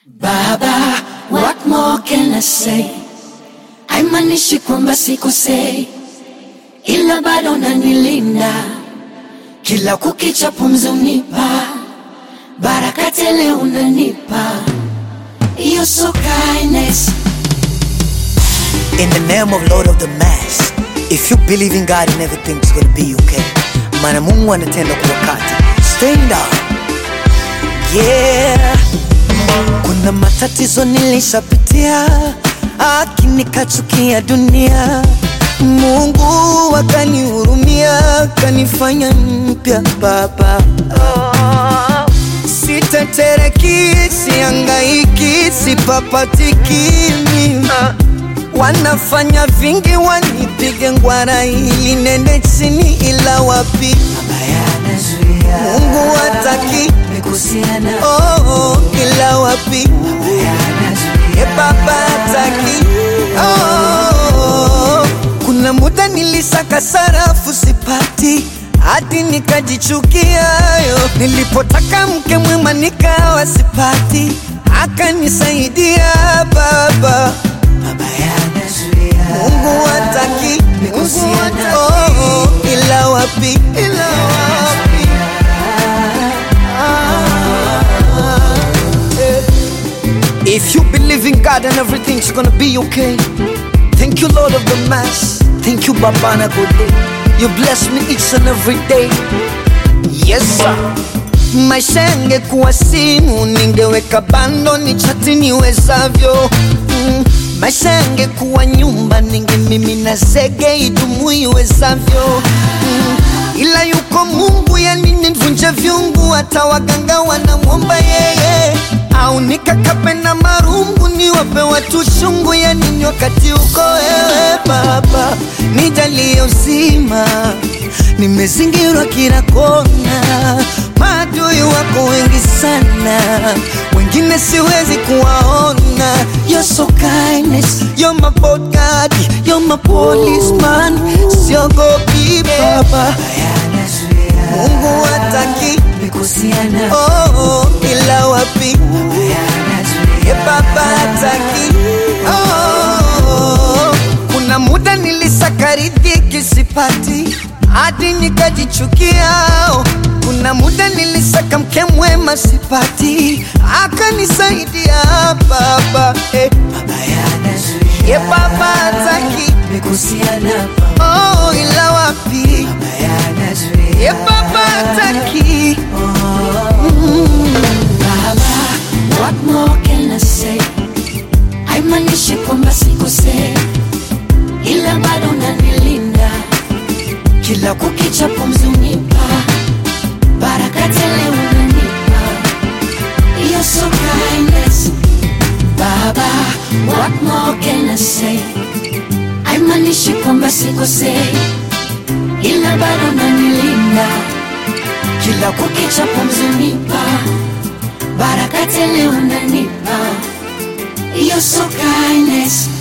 Baba, what more can I say? Haimanishi kwamba sikosei, ila bado unanilinda kila kukicha, pumzi unipa baraka tele, unanipa You're so kindness. In the name of Lord of the Mass, if you believe in God and everything's gonna be okay. Maana Mungu anatenda kwa wakati. Stand up. Yeah. Kuna matatizo nilishapitia, lakini kachukia dunia. Mungu akanihurumia, kanifanya mpya baba. Oh. Sitetereki, siangaiki, sipapatiki mimi Wanafanya vingi wanipige ngwara ili nende chini, ila wapi Mungu hataki oh, oh, ila wapi e baba hataki oh, kuna muda nilisaka sarafu sipati hadi nikajichukia yo. Nilipotaka mke mwema nikawa sipati, akanisaidia baba Mungu hataki Mungu hat- oh, oh, ila wapi ila wapi Ah, eh. If you believe in God and everything's gonna be okay Thank you Lord of the Mass Thank you Babana Gode You bless me each and every day Yes sir Maisha yangekuwa simu ningeweka bando ni chati niwezavyo mm. Maisha yangekuwa nyumba ningemimina zege idumu iwezavyo mm. Ila yuko Mungu yani nivunje vyungu hata waganga wanamwomba yeye au nikakape na marungu niwape watu chungu ya nini wakati uko wewe baba nijalie uzima nimezingirwa kila kona maadui wako wengi sana wengine siwezi kuwaona You're so kindness, you're my bodyguard, you're my policeman siogopi baba Mungu hataki oh, oh, ila wapi e baba hataki oh, kuna muda nilisaka riziki sipati hadi nikajichukia oh. kuna muda nilisaka mke mwema sipati akanisaidia baba eh. e baba hataki oh, ila wapi e baba hataki Baba, what more can I say? Haimanishi kwamba sikosei, ila bado unanilinda kila kukicha, pumzi unipa baraka tele, unanipa You're so kindness. Baba, what more can I say? Haimanishi kwamba sikosei, ila bado unanilinda kila kukicha, pumzi unipa baraka tele, unanipa You're so kindness.